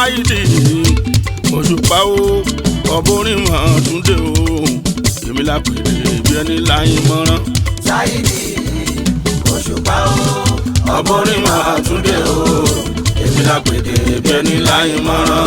ṣáìdì òṣùpá o ọbọrin máa túndé o èmi la pèdè bí ẹni láyé mọ́rán. Sáyidì Òṣùpá o ọbọrin máa túndé o èmi la pèdè bí ẹni láyé mọ́rán.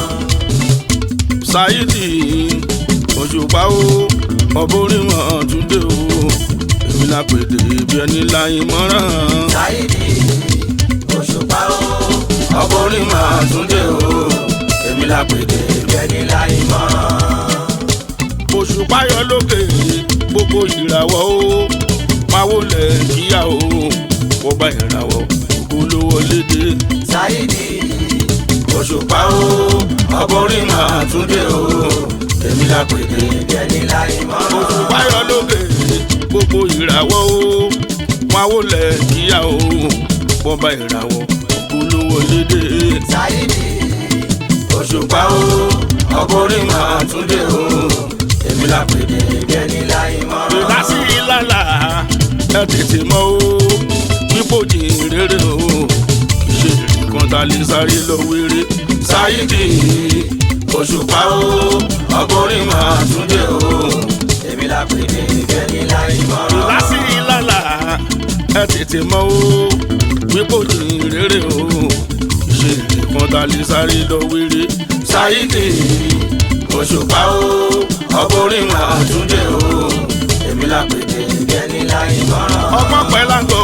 ṣáìdì òṣùpá o ọbọrin máa túndé o èmi la pèdè bí ẹni láyé mọ́rán. Sáyidì Òṣùpá o ọbọrin máa túndé o èmi la pèdè bí ẹni láyé mọ́rán. òṣùpá yọ lókè gbogbo ìràwọ̀ o máa wọlé kíyà o wọ́n bá ìràwọ̀ gbogbo ló wọlé dé. Sáyidì òṣùpá o ọbọrin máa túndé o èmi la pèdè. ìbẹ̀ni láì mọ́ràn. òṣùpá yọ lókè gbogbo ìràwọ̀ o máa wọlé kíyà o wọ́n bá ìràwọ̀ gbogbo ló wọlé dé. Sáyidì òṣùpá o ọbọrin máa túndé o èmi la pèdè. ìbẹ̀ni láì mọ́ràn. ìlàsí ìlàlà ẹ tètè mọ o pípò jì rere o ṣe nǹkan ta lè sáré lọ wéré. sáyidì òṣùpá o ọkùnrin máa túndé o. èmi la pè ní ìbẹ̀ni láì mọ́ràn. ìlàsí ìlàlà ẹ tètè mọ o pípò jì rere o ṣe nǹkan ta lè sáré lọ wéré. sáyidì òṣùpá o ọkùnrin máa túndé o. èmi la pè dé ìbẹ̀ni láì mọ́ràn. ọgbọ́n pẹ́ lágọ̀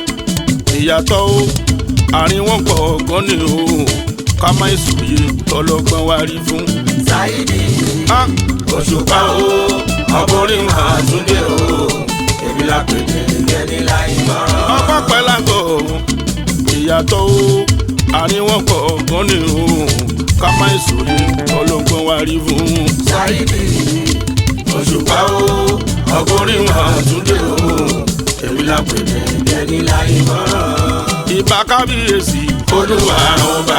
ìyàtọ̀ o àárín wọn pọ̀ gan ni o ká má ìsòye tọlọ́gbọ́n wá rí fún. Sáyidì Á, òṣùpá o ọkùnrin máa túndé o èmi la pè ní. ìbẹ̀ni láì mọ́ràn. ọgbọ́n pẹ́ lágọ̀ ìyàtọ̀ o àárín wọn pọ̀ gan ni o ká má ìsòye tọlọ́gbọ́n wá rí fún. Sáyidì òṣùpá o ọkùnrin máa túndé o èmi la pè ní. ìbẹ̀ni láì mọ́ràn. ìbá kábíyèsí olúwa ọba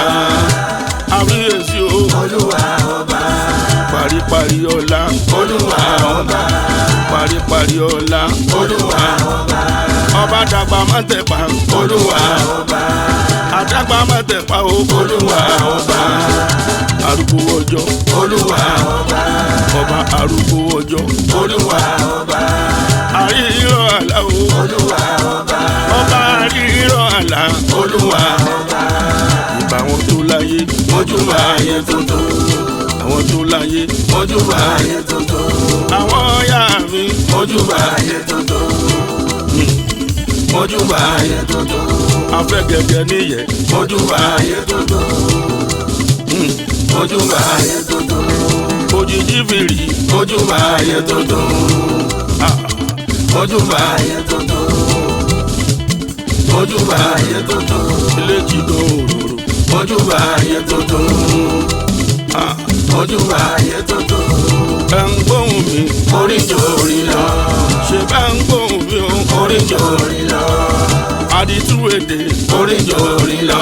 kábíyèsí o Olúwa ọba paríparí ọlá Olúwa ọba paríparí ọlá Olúwa ọba ọba dàgbà má tẹ̀pa olúwa ọba àdàgbà má tẹ̀pa o olúwa ọba arúgbó ọjọ́ Olúwa ọba ọba arúgbó ọjọ́ Olúwa ọba àríyírọ̀ àlá o Olúwa ọba ọba àríyírọ̀ àlá olúwa ọba ìbá wọn tó láyé ojúmọ́ ayé tuntun àwọn tó láyé ojúmọ́ ayé tuntun àwọn ọ̀yà mi ojúmọ́ ayé tuntun ojúmọ́ ayé tuntun afẹ́gẹ́gẹ́ níyẹ̀ ojúmọ́ ayé tuntun ojúmọ́ ayé tuntun òjijì fìrí ojúmọ́ ayé tuntun ojúmọ́ ayé tuntun ojúmọ́ ayé tuntun ilé jìdó òróró ojúmọ́ ayé tuntun ojúmọ́ ayé tuntun ẹ̀ ń gbóhùn mi oríjó orí lọ ṣe bá ń gbóhùn mi o oríjó orí lọ àdìtú èdè oríjó orí lọ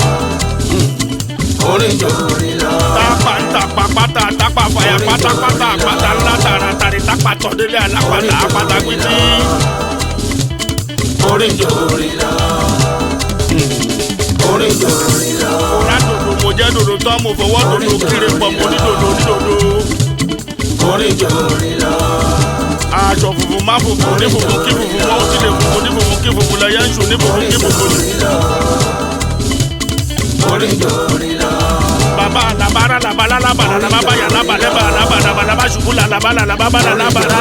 oríjó orí lọ tápà ń tàpá pátá tápà fàyà pátápátá àpáta ńlá tààràtàrí tápà tọ̀délé alápàdà àpáta gbìtì oríjó orí lọ oríjó orí lọ ládòdò mo jẹ́ dòdò tán mo fọwọ́ dòdò kiri pọ̀ mo ní dòdò onídòdò oríjó orí lọ aṣọ funfun má funfun ní funfun kí funfun wọ́n sì lè funfun ní funfun kí funfun lẹ́yìn ń ṣù ní funfun kí funfun ní. oríjó orí lọ bàbá làbára làbálá làbàlà làbábá yà làbàlẹ́bà làbàdàbà làbá ṣubú làbàlà làbàbà làbàlà.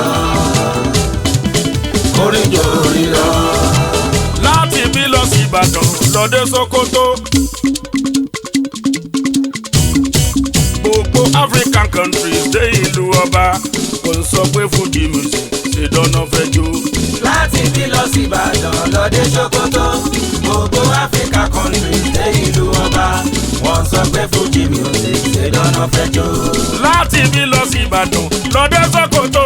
oríjó orí lọ láti bí lọ sí ìbàdàn lọ́dẹ sokoto. gbogbo african countries dé ìlú ọba kò ń sọ pé fuji music ṣe dáná fẹ́ jó. láti bí lọ sí ìbàdàn lọ́dẹ sokoto gbogbo áfíríkà countries dé ìlú ọba wọ́n sọ pé fuji music ṣe dáná fẹ́ jó. láti bí lọ sí ìbàdàn lọ́dẹ sokoto.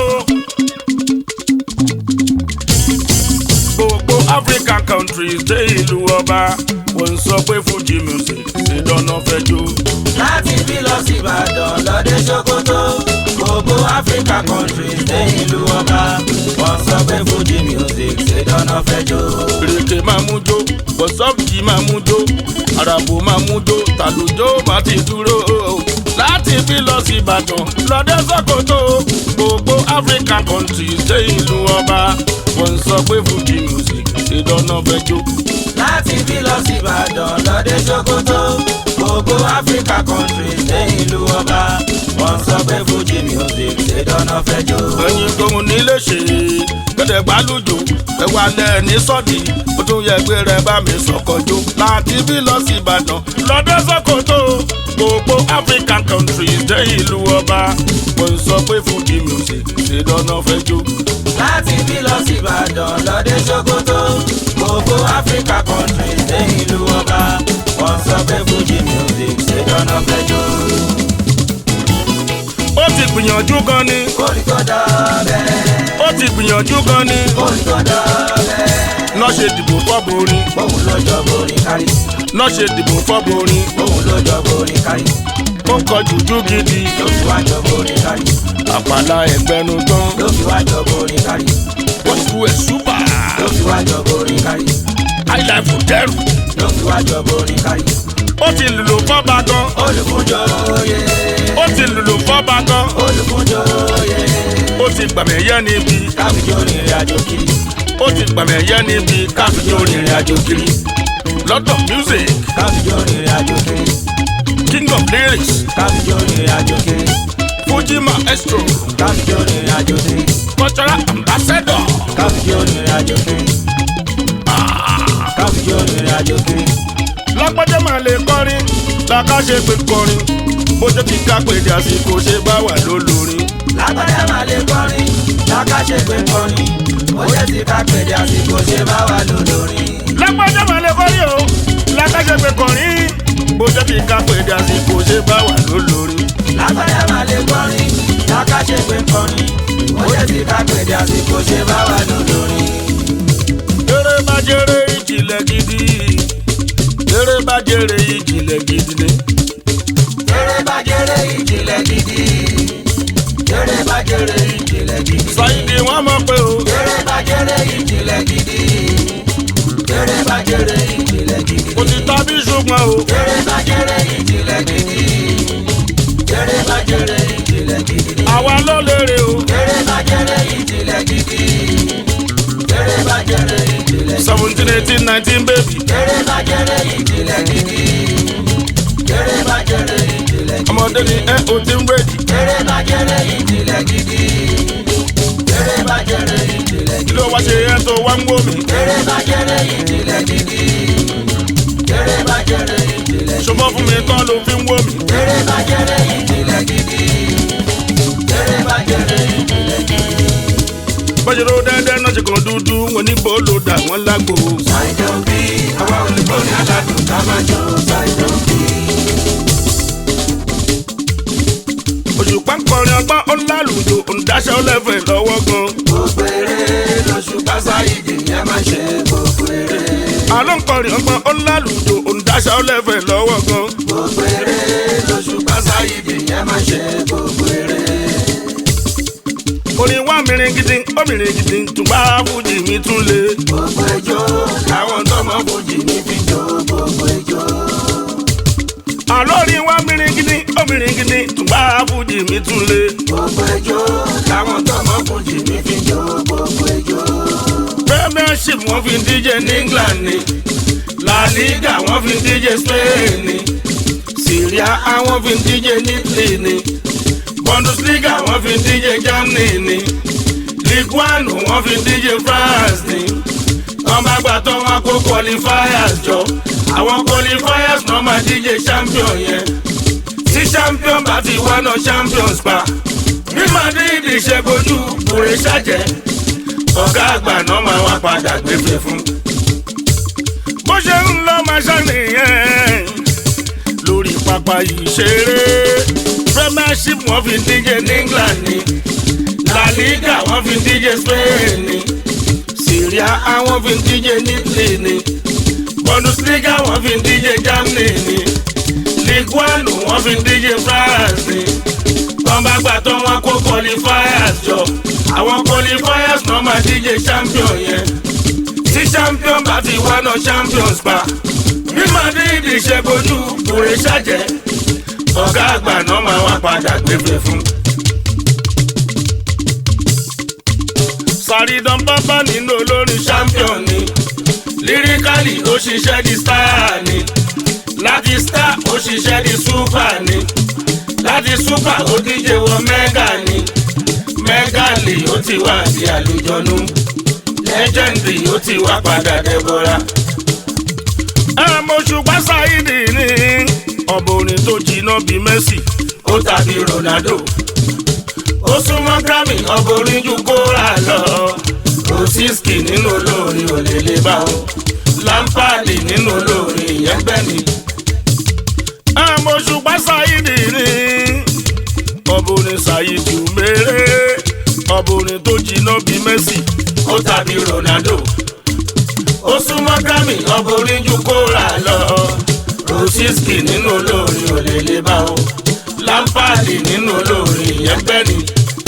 gbogbo african countries dé ìlú ọba kò ń sọ pé fuji music ṣe dáná fẹ́ jó. láti bí lọ sí ìbàdàn lọ́dẹ sokoto gbogbo áfíríkà countries dé ìlú ọba wọ́n sọ pé fuji music ṣe dáná fẹ́ jó. ìrèké máa mú jó bọ̀sọ́ọ̀kì máa mú jó àràbò máa mú jó tàlùjó bá ti dúró láti bí lọ sí ìbàdàn lọ́dẹ sọ́kòtò gbogbo african countries dé ìlú ọba wọ́n ń sọ pé fuji music ṣe dáná fẹ́ jó. láti bí lọ sí ìbàdàn lọ́dẹ ṣòkòtò gbogbo áfíríkà countries dé ìlú ọba wọ́n sọ pé fuji music ṣe dáná fẹ́ jó. ẹyin tóun nílé ṣe gbẹdẹ gbàlùjò ẹwà lẹni sọdí ó tún yẹ pé rẹ bá mi sọkọjó láti bí lọ sí ìbàdàn lọdẹ sọkòtò gbogbo african countries dé ìlú ọba wọ́n ń sọ pé fuji music ṣe dáná fẹ́ jó. láti bí lọ sí ìbàdàn lọ́dẹ ṣòkòtò gbogbo áfíríkà countries dé ìlú ọba wọ́n sọ pé fuji music ṣe dáná fẹ́ jó. ó ti gbìyànjú gan ni kórìkọ́dọ̀ bẹ́ẹ̀ ó ti gbìyànjú gan ni kórìkọ́dọ̀ bẹ́ẹ̀ náà ṣe dìbò fọ́bù orin òun lọ́jọ́ borí kárí náà ṣe dìbò fọ́bù orin òun lọ́jọ́ borí kárí ó ń kọ jùjú gidi ló fi wájọ borí kárí àpàlà ẹgbẹnu tán ló fi wájọ borí kárí ó tu ẹ̀ súpà ló fi wájọ borí kárí àìláìfò dẹ́rù ló fi wájọ borí kárí. ó ti lùlù fọ́ba gan olùkúnjọ oyè ó ti lùlù fọ́ba gan olùkúnjọ oyè ó ti gbàmẹ̀yẹ níbi káfíjọ rìnrìn àjò kiri ó ti gbàmẹ̀yẹ níbi káfíńjó rìnrìn àjò kiri london music káfíjọ rìnrìn àjò kiri king of lyrics káfíjọ rìnrìn àjò kiri fuji maestro káfíjọ rìnrìn àjò kiri cultural ambassador káfíjọ rìnrìn àjò kiri káfíjọ rìnrìn àjò kiri lápẹ́jọ́ máa lè kọrin làkàṣe pé kọrin bó ṣe ti ká pèdè àsìkò ṣe bá wà lólórin. lágbájá máa lè kọrin lákàṣe pé kọrin ó yẹ ti ká pèdè àsìkò ṣe bá wà lólórin. lápẹ́jọ́ máa lè kọrin o làkàṣe pé kọrin bó ṣe ti ká pèdè àsìkò ṣe bá wà lólórin. lágbájá máa lè kọrin lákàṣe pé kọrin ó yẹ ti ká pèdè àsìkò ṣe bá wà lólórin. eré bá jèrè ìjìnlẹ̀ gidi eré bá jèrè ìjìnlẹ̀ gidi ni. Jèrè bá jèrè ìjìnlẹ̀ gidi. Jèrè bá jèrè ìjìnlẹ̀ gidi. Sáyidì wọ́n mọ̀ pé o Jèrè bá jèrè ìjìnlẹ̀ gidi. Jèrè bá jèrè ìjìnlẹ̀ gidi. kò ti tàbí ṣùgbọ́n o Jèrè bá jèrè ìjìnlẹ̀ gidi. Jèrè bá jèrè ìjìnlẹ̀ gidi. àwa ló lérè o Jèrè bá jèrè ìjìnlẹ̀ gidi. Jèrè bá jèrè ìjìnlẹ̀ gidi. seventeen eighteen nineteen baby Jèrè bá jèrè ìjìnlẹ̀ gidi. Jèrè bá jèrè ìjìnlẹ̀ gidi. ọmọdé ni ẹ ò ti ń rèdì Jèrè bá jèrè ìjìnlẹ̀ gidi. Jèrè bá jèrè ìjìnlẹ̀ kí gidi. ló wá ṣe ẹ tó wá ń wò mí. Jèrè bá jèrè ìjìnlẹ̀ gidi. Jèrè bá jèrè ìjìnlẹ̀ gidi. ṣùgbọ́n fún mi kọ́ ló fi ń wò mí. Jèrè bá jèrè ìjìnlẹ̀ gidi. Jèrè bá jèrè ìjìnlẹ̀ gidi. bọ́jú ló dẹ́dẹ́ náà ṣe kàn dúdú wọn ní bó ló dà wọ́n lágbo. Ṣàìjọ bí àwa olùkọ́ ní aládùn ká máa jó ṣàìjọ bí. òṣùpá ń kọrin ọgbọ́n ó ń lálùjò ó ń dáṣẹ́ ó lẹ́fẹ̀ẹ́ lọ́wọ́ gan. Gbogbo eré lóṣù pásáyìdì yẹn máa ṣe gbogbo eré. àlọ́ ń kọrin ọgbọ́n ó ń lálùjò ó ń dáṣẹ́ ó lẹ́fẹ̀ẹ́ lọ́wọ́ gan. Gbogbo eré lóṣù pásáyìdì yẹn máa ṣe gbogbo eré. orin wá mìíràn gidi ó mìíràn gidi tùgbà fújì mi tún lé. Gbogbo ẹjọ́ àwọn tọmọ fojì ní fi jó gbogbo ẹjọ́. àlọ́ orin wá mìíràn gidi ó mìíràn gidi tùgbà fújì mi tún lé. Gbogbo ẹjọ́ àwọn tọmọ fojì ní fi jó gbogbo ẹjọ́. premiership wọ́n fi díje ní england ni la liga wọ́n fi díje spain ni syria àwọn fi díje ní italy ni bundesliga wọ́n fi díje germany ni ligue one wọ́n fi díje france ni wọ́n bá gbà tán wọn kó qualifiers jọ àwọn qualifiers náà máa díje champion yẹn tí champion bá ti wá náà champions pa bí madrid ṣe bójú kúrè ṣàjẹ́ ọ̀gá àgbà náà máa wá padà gbégbé fún. bó ṣe ń lọ máa ṣàníyàn lórí pápá ìṣeré premiership wọ́n fi díje ní england ni la liga wọ́n fi díje spain ni syria àwọn fi díje ní italy ni bundesliga wọ́n fi díje germany ni ligue one wọ́n fi díje france ni tọ́ bá gbà tán wọn kó qualifiers jọ àwọn qualifiers náà máa díje champion yẹn tí champion bá ti wá náà champions pa bí madrid ṣe bójú kúrè ṣàjẹ́ ọ̀gá àgbà náà máa wá padà gbẹ̀gbẹ̀ fún. sàrídàn bábà nínú olórin champion ni lírikálì ó ṣiṣẹ́ di star ni láti star ó ṣiṣẹ́ di super ni láti super ó díje wọ mega ni mẹ́gàlì ó ti wá di àlùjọ́nú legendary ó ti wá padà dẹ́bọ̀ra. àmọ̀ṣùpá ṣáìdì ni ọ̀bọ̀nrin tó jiná bíi Messi ó tàbí Ronaldo ó súnmọ́ Grammy ọ̀bọ̀nrin ju kóra lọ Rosiski nínú olórin ò lè lè bá o Lampard nínú olórin ìyẹn gbẹ̀mí. àmọ̀ṣùpá ṣáìdì ni ọ̀bọ̀nrin ṣáìdì mèrè ọ̀bọ̀nrin tó jiná bíi Messi ó tàbí Ronaldo ó súnmọ́ Grammy ọ̀bọ̀nrin ju kóra lọ Rosiski nínú olórin ò lè lè bá o Lampard nínú olórin ìyẹn gbẹ̀mí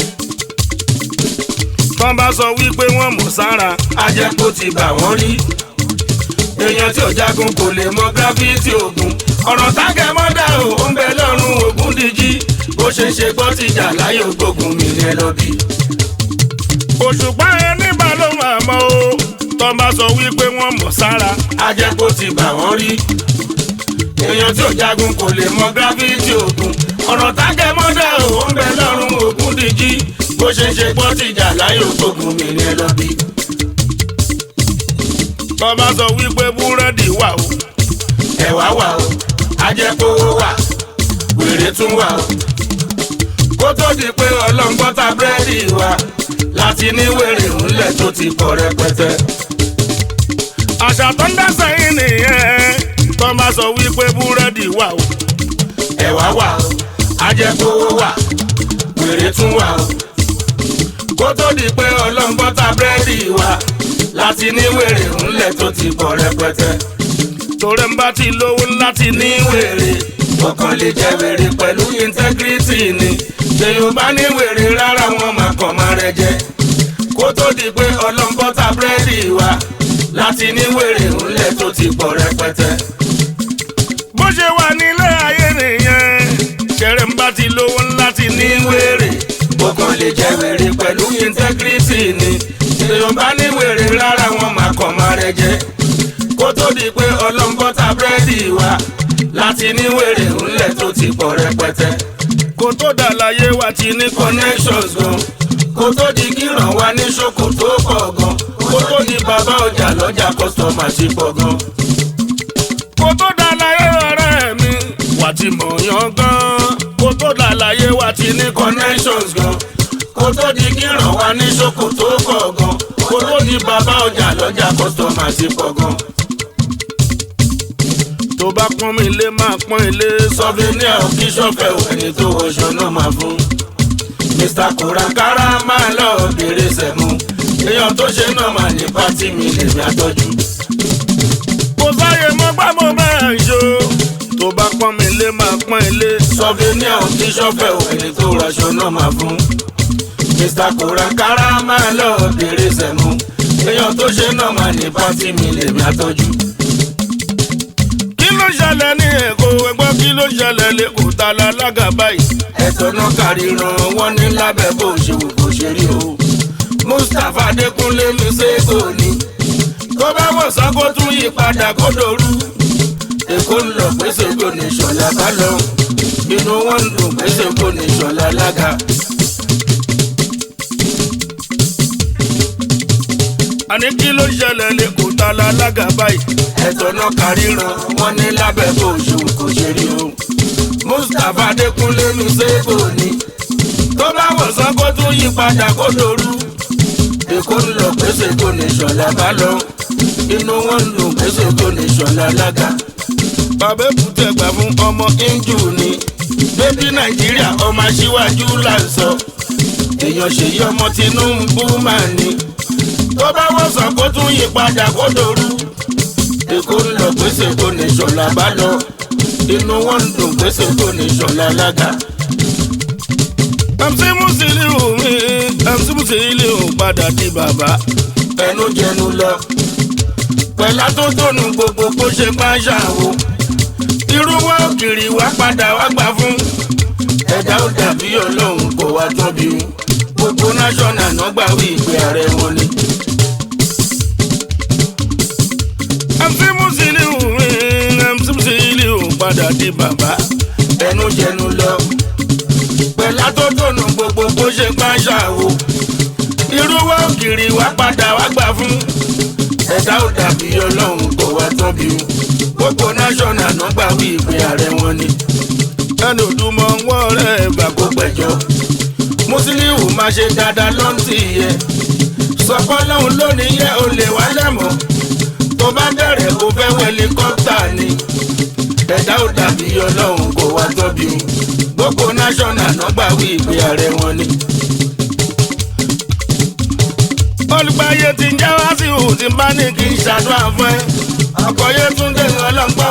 tán bá sọ wípé wọ́n mọ̀ sára. ajẹ́kó ti bà wọ́n rí. èèyàn tí ò jagun kò lè mọ gíráfíìtì ogun. ọ̀rọ̀ tágẹ̀ mọ́dà ò ń bẹ lọ́rùn ogun díjí. bó ṣe ṣe gbọ́ ti jà láyé ògbógun mi ní ẹ lọ bí. òṣùpá ẹni bá ló máa mọ o. tán bá sọ wípé wọ́n mọ̀ sára. ajẹ́kó ti bà wọ́n rí. èèyàn tí ò jagun kò lè mọ gíráfíìtì ogun. ọ̀rọ̀ tágẹ̀ mọ́dà ò ń bẹ lọ́rùn ogun díjí bó ṣe ṣe gbọ́ ti jà láyé ògbógun mi ní ẹ lọ bí. tọ́ba sọ wípé búrẹ́dì wà o. ẹ̀wà wà o ajẹ́kówó wà wèrè tún wà o. kó tó di pé ọlọ́ngbọ́ta búrẹ́dì wà láti ní wèrè ńlẹ̀ tó ti pọ̀ rẹpẹtẹ. àṣà tó ń dẹ́sẹ̀ yín nìyẹn tọ́ba sọ wípé búrẹ́dì wà o. ẹ̀wà wà o ajẹ́kówó wà wèrè tún wà o kó tó di pé ọlọ́ngbọ́ta búrẹ́dì wa láti ní wèrè ńlẹ̀ tó ti pọ̀ rẹpẹtẹ. torí ń bá ti lówó láti ní wèrè ọkàn lè jẹ wèrè pẹ̀lú integrity ni ṣèyàn bá ní wèrè rárá wọn máa kàn máa rẹ jẹ. kó tó di pé ọlọ́ngbọ́ta búrẹ́dì wa láti ní wèrè ńlẹ̀ tó ti pọ̀ rẹpẹtẹ. bó ṣe wà nílé ayé nìyẹn ṣẹ̀rẹ̀ ń bá ti lówó láti ní wèrè ó kàn lè jẹ wèrè pẹ̀lú integrity ni èèyàn bá ní wèrè rárá wọn máa kàn máa rẹ jẹ kó tó di pé ọlọ́ngbọ́ta búrẹ́dì wa láti ní wèrè ńlẹ̀ tó ti pọ̀ rẹpẹtẹ. kó tó dà láyé wa ti ní connections gan kó tó di kíran wa ní ṣòkò tó pọ̀ gan kó tó di bàbá ọjà lọ́jà kọ́sítọ́mà ti pọ̀ gan. kó tó dà láyé ọ̀rẹ́ mi wà ti mọ̀ yán gan kó tó dà láyé wa ti ní connections gan kó tó di kíran wa ní ṣòkò tó pọ̀ gan kó tó di bàbá ọjà lọ́jà kọ́sítọ́mà ti pọ̀ gan. tó bá pọ́n mi lé máa pọ́n ilé sọ́fẹ́níà kí ṣọ́fẹ́ ò ẹni tó wọṣọ náà máa fún. Mr. Kòràkárà máa lọ bèrè sẹ̀mú èèyàn tó ṣe náà máa ní pátí mi lèmi àtọ́jú. kò sáyè mọ́ gbá mo máa ń ṣó tó bá pọ́n mi lé máa pọ́n ilé. sọ́fẹ́níà kí ṣọ́fẹ́ ò ẹni tó wọṣọ náà máa fún. Mr. Kòràkárà máa lọ bèrè sẹ̀mú èèyàn tó ṣe náà máa ní pátí mi lèmi àtọ́jú kí ló ṣẹlẹ̀ ní èkó ẹgbọ́n kí ló ṣẹlẹ̀ lẹ́kọ̀ọ́ ta la lága báyìí. ẹ̀tọ́ náà kárí ran wọ́n ní lábẹ́ bó ṣe wù kó ṣe rí o. Mustapha Adékúnlé mi ṣègò ni. tó bá wọ̀ sáko tún yí padà kó dòru. èkó ń lọ pèsè kò ní ṣọlá bá lọ. inú wọn ń dùn pèsè kò ní ṣọlá lága. àní kí ló ṣẹlẹ̀ lẹ́kọ̀ọ́ ta la lága báyìí. ẹ̀tọ́ náà kárí ran wọ́n ní lábẹ́ bó ṣe wù kó ṣe rí o. Mustapha Adékúnlé mi ṣègò ni. tó bá wọ̀ sáko tún yí padà kó dòru. èkó ń lọ pèsè kò ní ṣọlá bá lọ. inú wọn ń dùn pèsè kò ní ṣọlá lága. bàbá èbúté gbà fún ọmọ injú ni. bébí Nàìjíríà ọmọ aṣíwájú là ń sọ. èèyàn ṣèyí ọmọ Tinubu máa ní tó bá wọ́n sàn kó tún yí padà kó dòru. èkó ń lọ pèsè kò ní ṣọlá bá lọ inú wọn ń dùn pèsè kò ní ṣọlá lága. MC Musiliu mi MC Musiliu padà di bàbá. ẹnu jẹnu lọ pẹ̀lá tó tónu gbogbo kó ṣe pàṣà o irúwọ́ òkìrì wá padà wá gbà fún ẹ̀dá ó dàbí ọlọ́run kò wá tán bí wọn gbogbo national náà gbà wí ìpè ààrẹ wọn ni. MC Musiliu MC Musiliu padà di bàbá ẹnu jẹnu lọ pẹ̀lá tó tónu gbogbo kó ṣe pàṣà o irúwọ́ òkìrì wá padà wá gbà fún ẹ̀dá ò dàbí ọlọ́run kò wá tán bí wọn gbogbo national náà gbà wí ìpè ààrẹ wọn ni. ẹnu òdùmọ̀ wọ́n rẹ̀ ẹ̀bà kó pẹ̀jọ́ Musiliu máa ṣe dáadáa lọ́ntì yẹ sọpọ́ lọ́hùn lónìí yẹ o lè wá lẹ́mọ̀ tó bá bẹ̀rẹ̀ kó fẹ́ wọ ẹlikọ́pítà ni ẹ̀dá ò dàbí ọlọ́run kò wá tán bí wọn gbogbo national náà gbà wí ìpè ààrẹ wọn ni olùgbàyè tí ń jẹ́ wá sí ìhù tí ń bá ní kí n ṣàdúrà fún ẹ. ọkọ̀ yẹn tún dé ọlọ́gbọ́